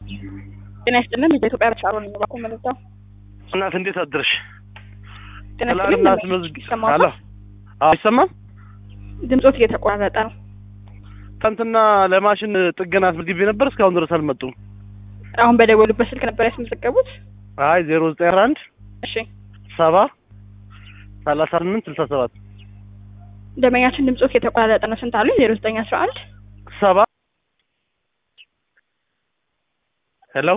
ጤና ይስጥልን የኢትዮጵያ ብቻ ነው ባኩ መለታው እናት እንዴት አድርሽ? ጤና ይስጥልን ትላንትና አስመዝግ ይሰማዎታል? አሎ አዎ አይሰማም። ድምጾት እየተቆራረጠ ነው። ትናንትና ለማሽን ጥገና አስመዝግቤ ነበር እስካሁን ድረስ አልመጡም። አሁን በደወሉበት ስልክ ነበር ያስመዘገቡት? አይ ዜሮ ዘጠኝ አስራ አንድ እሺ ሰባ ሰላሳ ስምንት ስልሳ ሰባት ደንበኛችን ድምጾት እየተቆራረጠ ነው። ስንት አሉኝ? ዜሮ ዘጠኝ አስራ አንድ ሰባ ሄሎ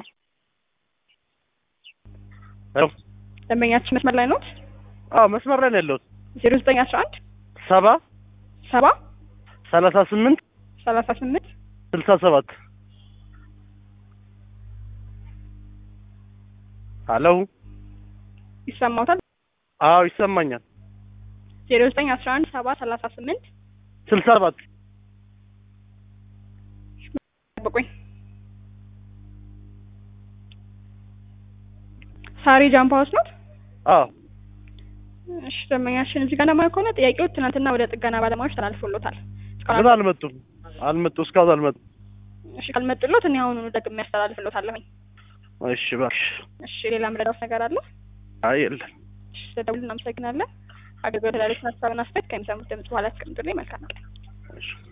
ሄሎ ደንበኛችን መስመር ላይ ኖት? አዎ መስመር ላይ ነው ያለሁት። ዜሮ ዘጠኝ አስራ አንድ ሰባ ሰባ ሰላሳ ስምንት ሰላሳ ስምንት ስልሳ ሰባት ሄሎ ይሰማዎታል? አዎ ይሰማኛል። ዜሮ ዘጠኝ አስራ አንድ ሰባ ሰላሳ ስምንት ስልሳ ሰባት ጠብቁኝ። ሳሪ ጃምፓ ውስጥ ኖት? አዎ እሺ ደንበኛችን እዚህ ጋር ለማየው ከሆነ ጥያቄው ትናንትና ወደ ጥገና ባለሙያዎች ተላልፎሎታል። እስካሁን ግን አልመጡም አልመጡ እስካሁን አልመጡም። እሺ ካልመጡሎት እኔ አሁኑኑ ደግሜ ያስተላልፍሎታለሁኝ። እሺ እባክሽ። እሺ ሌላ ምረዳት ነገር አለ? አይ የለም። እሺ ስለደውሉ እናመሰግናለን። አገልግሎት ላሉት ሀሳብና አስተያየት ከሚሰሙት ድምጽ በኋላ ያስቀምጡልኝ። መልካም ቀን። እሺ